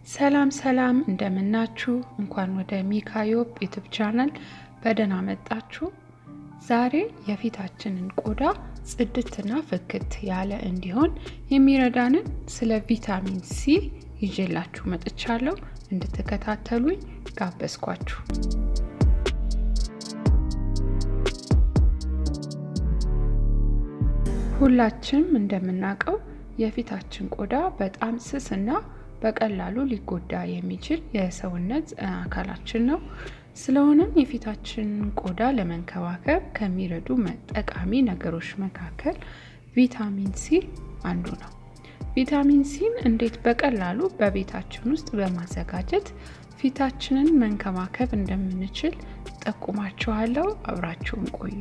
ሰላም ሰላም እንደምናችሁ። እንኳን ወደ ሚካዮብ ዩቱብ ቻናል በደህና መጣችሁ። ዛሬ የፊታችንን ቆዳ ጽድትና ፍክት ያለ እንዲሆን የሚረዳንን ስለ ቪታሚን ሲ ይዤላችሁ መጥቻለሁ። እንድትከታተሉኝ ጋበዝኳችሁ። ሁላችንም እንደምናውቀው የፊታችን ቆዳ በጣም ስስና በቀላሉ ሊጎዳ የሚችል የሰውነት አካላችን ነው። ስለሆነም የፊታችንን ቆዳ ለመንከባከብ ከሚረዱ ጠቃሚ ነገሮች መካከል ቪታሚን ሲ አንዱ ነው። ቪታሚን ሲን እንዴት በቀላሉ በቤታችን ውስጥ በማዘጋጀት ፊታችንን መንከባከብ እንደምንችል ጠቁማችኋለሁ። አብራችሁን ቆዩ።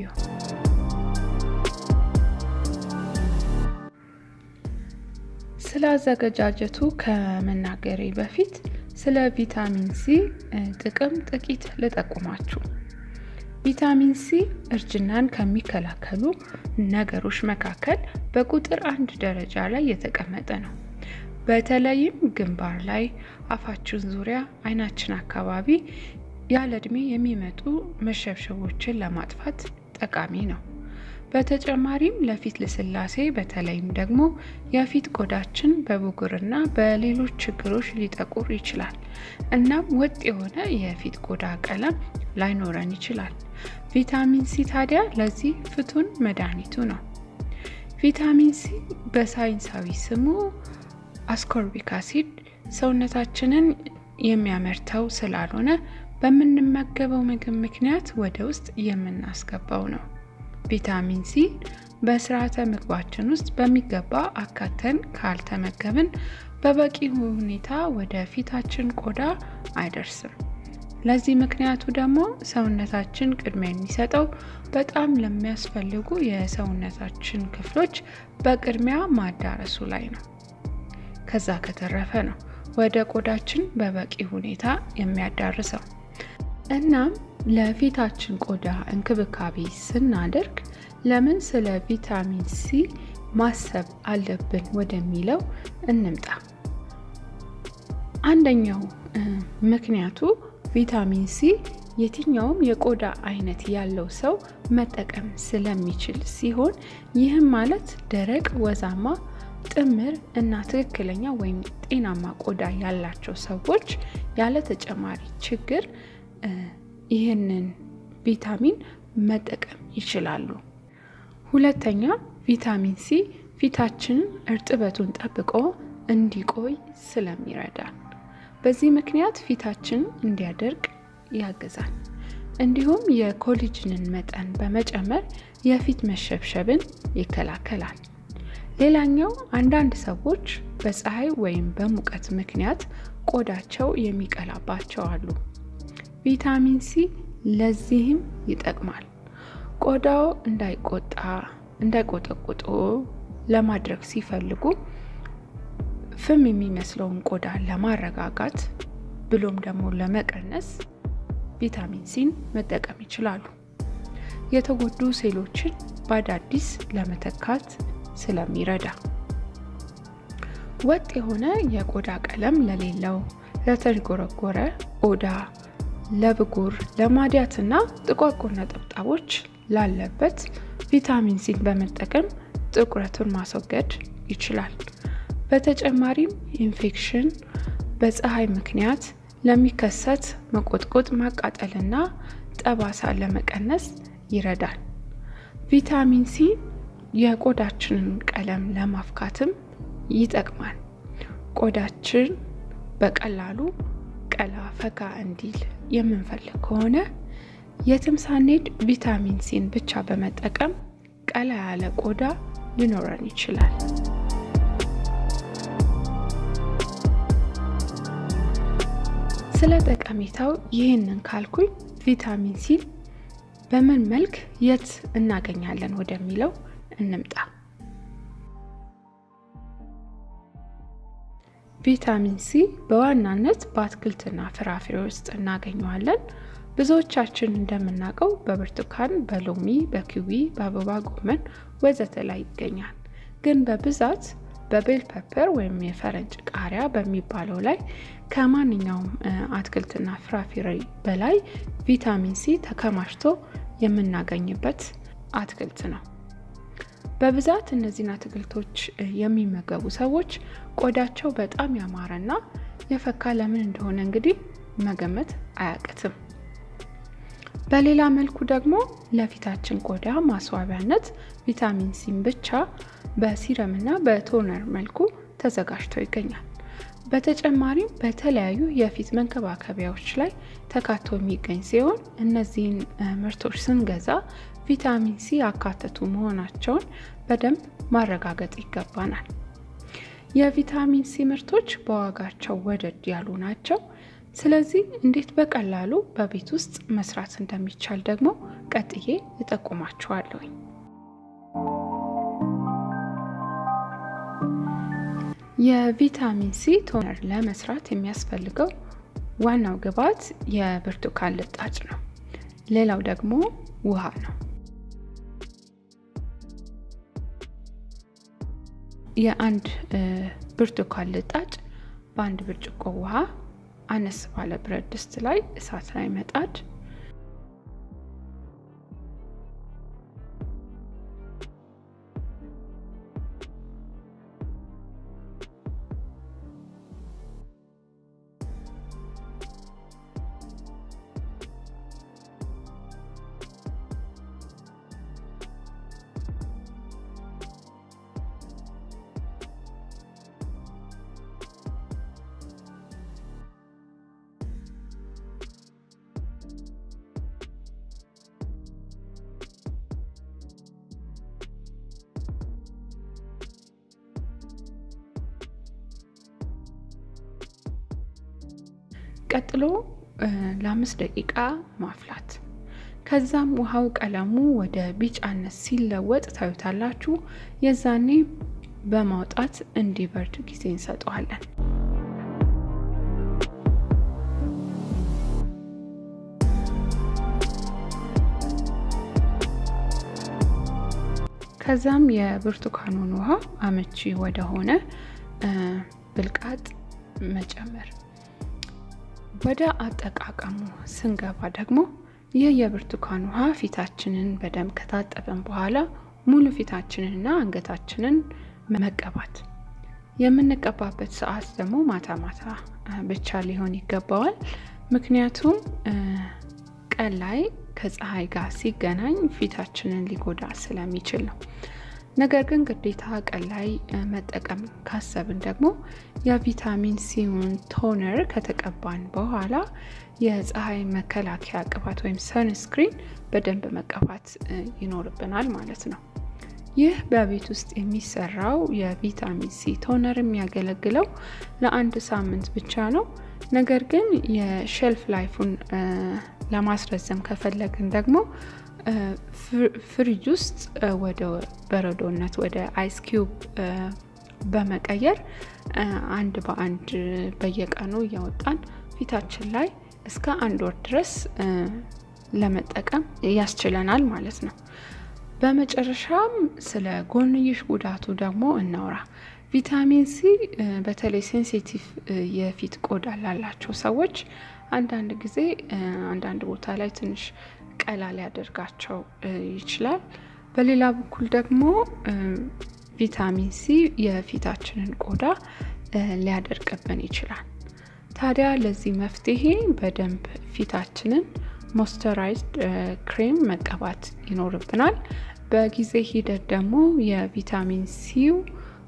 ስለ አዘገጃጀቱ ከመናገሬ በፊት ስለ ቪታሚን ሲ ጥቅም ጥቂት ልጠቁማችሁ። ቪታሚን ሲ እርጅናን ከሚከላከሉ ነገሮች መካከል በቁጥር አንድ ደረጃ ላይ የተቀመጠ ነው። በተለይም ግንባር ላይ፣ አፋችን ዙሪያ፣ አይናችን አካባቢ ያለ እድሜ የሚመጡ መሸብሸቦችን ለማጥፋት ጠቃሚ ነው። በተጨማሪም ለፊት ልስላሴ በተለይም ደግሞ የፊት ቆዳችን በብጉርና በሌሎች ችግሮች ሊጠቁር ይችላል። እናም ወጥ የሆነ የፊት ቆዳ ቀለም ላይኖረን ይችላል። ቪታሚን ሲ ታዲያ ለዚህ ፍቱን መድኃኒቱ ነው። ቪታሚን ሲ በሳይንሳዊ ስሙ አስኮርቢክ አሲድ ሰውነታችንን የሚያመርተው ስላልሆነ በምንመገበው ምግብ ምክንያት ወደ ውስጥ የምናስገባው ነው። ቪታሚን ሲ በስርዓተ ምግባችን ውስጥ በሚገባ አካተን ካልተመገብን በበቂ ሁኔታ ወደ ፊታችን ቆዳ አይደርስም። ለዚህ ምክንያቱ ደግሞ ሰውነታችን ቅድሚያ የሚሰጠው በጣም ለሚያስፈልጉ የሰውነታችን ክፍሎች በቅድሚያ ማዳረሱ ላይ ነው። ከዛ ከተረፈ ነው ወደ ቆዳችን በበቂ ሁኔታ የሚያዳርሰው። እናም ለፊታችን ቆዳ እንክብካቤ ስናደርግ ለምን ስለ ቪታሚን ሲ ማሰብ አለብን ወደሚለው እንምጣ። አንደኛው ምክንያቱ ቪታሚን ሲ የትኛውም የቆዳ አይነት ያለው ሰው መጠቀም ስለሚችል ሲሆን ይህም ማለት ደረቅ፣ ወዛማ፣ ጥምር እና ትክክለኛ ወይም ጤናማ ቆዳ ያላቸው ሰዎች ያለ ተጨማሪ ችግር ይህንን ቪታሚን መጠቀም ይችላሉ። ሁለተኛ ቪታሚን ሲ ፊታችንን እርጥበቱን ጠብቆ እንዲቆይ ስለሚረዳ በዚህ ምክንያት ፊታችን እንዲያደርቅ ያግዛል። እንዲሁም የኮሊጅንን መጠን በመጨመር የፊት መሸብሸብን ይከላከላል። ሌላኛው አንዳንድ ሰዎች በፀሐይ ወይም በሙቀት ምክንያት ቆዳቸው የሚቀላባቸው አሉ። ቪታሚን ሲ ለዚህም ይጠቅማል። ቆዳው እንዳይቆጣ እንዳይቆጠቁጡ ለማድረግ ሲፈልጉ ፍም የሚመስለውን ቆዳ ለማረጋጋት ብሎም ደግሞ ለመቀነስ ቪታሚን ሲን መጠቀም ይችላሉ። የተጎዱ ሴሎችን በአዳዲስ ለመተካት ስለሚረዳ ወጥ የሆነ የቆዳ ቀለም ለሌለው ለተዥጎረጎረ ቆዳ ለብጉር ለማዲያትና ጥቋቁር ነጠብጣቦች ላለበት ቪታሚን ሲን በመጠቀም ጥቁረቱን ማስወገድ ይችላል። በተጨማሪም ኢንፌክሽን፣ በፀሐይ ምክንያት ለሚከሰት መቆጥቆጥ፣ ማቃጠልና ጠባሳ ለመቀነስ ይረዳል። ቪታሚን ሲ የቆዳችንን ቀለም ለማፍካትም ይጠቅማል። ቆዳችን በቀላሉ ቀላ ፈካ እንዲል የምንፈልግ ከሆነ የትም ሳንሄድ ቪታሚን ሲን ብቻ በመጠቀም ቀላ ያለ ቆዳ ሊኖረን ይችላል። ስለ ጠቀሜታው ይህንን ካልኩኝ ቪታሚን ሲን በምን መልክ የት እናገኛለን ወደሚለው እንምጣ። ቪታሚን ሲ በዋናነት በአትክልትና ፍራፍሬ ውስጥ እናገኘዋለን። ብዙዎቻችን እንደምናውቀው በብርቱካን፣ በሎሚ፣ በኪዊ፣ በአበባ ጎመን ወዘተ ላይ ይገኛል። ግን በብዛት በቤል ፐፐር ወይም የፈረንጅ ቃሪያ በሚባለው ላይ ከማንኛውም አትክልትና ፍራፍሬ በላይ ቪታሚን ሲ ተከማችቶ የምናገኝበት አትክልት ነው። በብዛት እነዚህን አትክልቶች የሚመገቡ ሰዎች ቆዳቸው በጣም ያማረና የፈካ ለምን እንደሆነ እንግዲህ መገመት አያቅትም። በሌላ መልኩ ደግሞ ለፊታችን ቆዳ ማስዋቢያነት ቪታሚን ሲን ብቻ በሲረም እና በቶነር መልኩ ተዘጋጅቶ ይገኛል። በተጨማሪም በተለያዩ የፊት መንከባከቢያዎች ላይ ተካቶ የሚገኝ ሲሆን እነዚህን ምርቶች ስንገዛ ቪታሚን ሲ ያካተቱ መሆናቸውን በደንብ ማረጋገጥ ይገባናል። የቪታሚን ሲ ምርቶች በዋጋቸው ወደድ ያሉ ናቸው። ስለዚህ እንዴት በቀላሉ በቤት ውስጥ መስራት እንደሚቻል ደግሞ ቀጥዬ እጠቁማችኋለሁኝ። የቪታሚን ሲ ቶነር ለመስራት የሚያስፈልገው ዋናው ግብዓት የብርቱካን ልጣጭ ነው። ሌላው ደግሞ ውሃ ነው። የአንድ ብርቱካን ልጣጭ በአንድ ብርጭቆ ውሃ አነስ ባለ ብረት ድስት ላይ እሳት ላይ መጣድ፣ ቀጥሎ ለአምስት ደቂቃ ማፍላት። ከዛም ውሃው ቀለሙ ወደ ቢጫነት ሲለወጥ ታዩታላችሁ። የዛኔ በማውጣት እንዲበርድ ጊዜ እንሰጠዋለን። ከዛም የብርቱካኑን ውሃ አመቺ ወደሆነ ብልቃጥ መጨመር። ወደ አጠቃቀሙ ስንገባ ደግሞ ይህ የብርቱካን ውሃ ፊታችንን በደንብ ከታጠበን በኋላ ሙሉ ፊታችንንና አንገታችንን መቀባት። የምንቀባበት ሰዓት ደግሞ ማታ ማታ ብቻ ሊሆን ይገባዋል። ምክንያቱም ቀን ላይ ከፀሐይ ጋር ሲገናኝ ፊታችንን ሊጎዳ ስለሚችል ነው። ነገር ግን ግዴታ ቀን ላይ መጠቀም ካሰብን ደግሞ የቪታሚን ሲውን ቶነር ከተቀባን በኋላ የፀሐይ መከላከያ ቅባት ወይም ሰንስክሪን በደንብ መቀባት ይኖርብናል ማለት ነው። ይህ በቤት ውስጥ የሚሰራው የቪታሚን ሲ ቶነር የሚያገለግለው ለአንድ ሳምንት ብቻ ነው። ነገር ግን የሼልፍ ላይፉን ለማስረዘም ከፈለግን ደግሞ ፍሪጅ ውስጥ ወደ በረዶነት ወደ አይስ ኪዩብ በመቀየር አንድ በአንድ በየቀኑ እያወጣን ፊታችን ላይ እስከ አንድ ወር ድረስ ለመጠቀም ያስችለናል ማለት ነው። በመጨረሻም ስለ ጎንዮሽ ጉዳቱ ደግሞ እናውራ። ቪታሚን ሲ በተለይ ሴንሲቲቭ የፊት ቆዳ ላላቸው ሰዎች አንዳንድ ጊዜ አንዳንድ ቦታ ላይ ትንሽ ቀላ ሊያደርጋቸው ይችላል። በሌላ በኩል ደግሞ ቪታሚን ሲ የፊታችንን ቆዳ ሊያደርቅብን ይችላል። ታዲያ ለዚህ መፍትሄ በደንብ ፊታችንን ሞይስቸራይዝድ ክሬም መቀባት ይኖርብናል። በጊዜ ሂደት ደግሞ የቪታሚን ሲው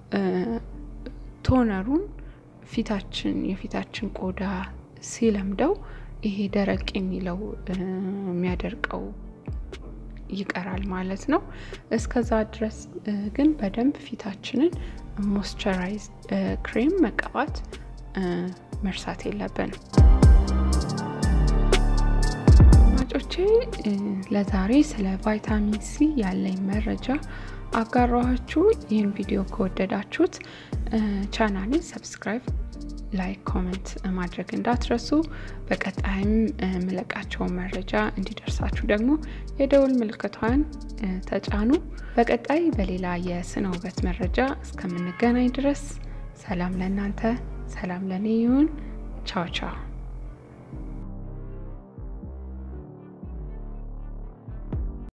ቶነሩን ፊታችን የፊታችን ቆዳ ሲለምደው ይሄ ደረቅ የሚለው የሚያደርቀው ይቀራል ማለት ነው። እስከዛ ድረስ ግን በደንብ ፊታችንን ሞይስቸራይዝ ክሬም መቀባት መርሳት የለብንም። አድማጮቼ ለዛሬ ስለ ቫይታሚን ሲ ያለኝ መረጃ አጋራኋችሁ። ይህን ቪዲዮ ከወደዳችሁት ቻናሌን ሰብስክራይብ ላይክ፣ ኮመንት ማድረግ እንዳትረሱ። በቀጣይም የምለቃቸውን መረጃ እንዲደርሳችሁ ደግሞ የደውል ምልክቷን ተጫኑ። በቀጣይ በሌላ የስነ ውበት መረጃ እስከምንገናኝ ድረስ ሰላም ለእናንተ፣ ሰላም ለእኔ ይሁን። ቻው ቻው።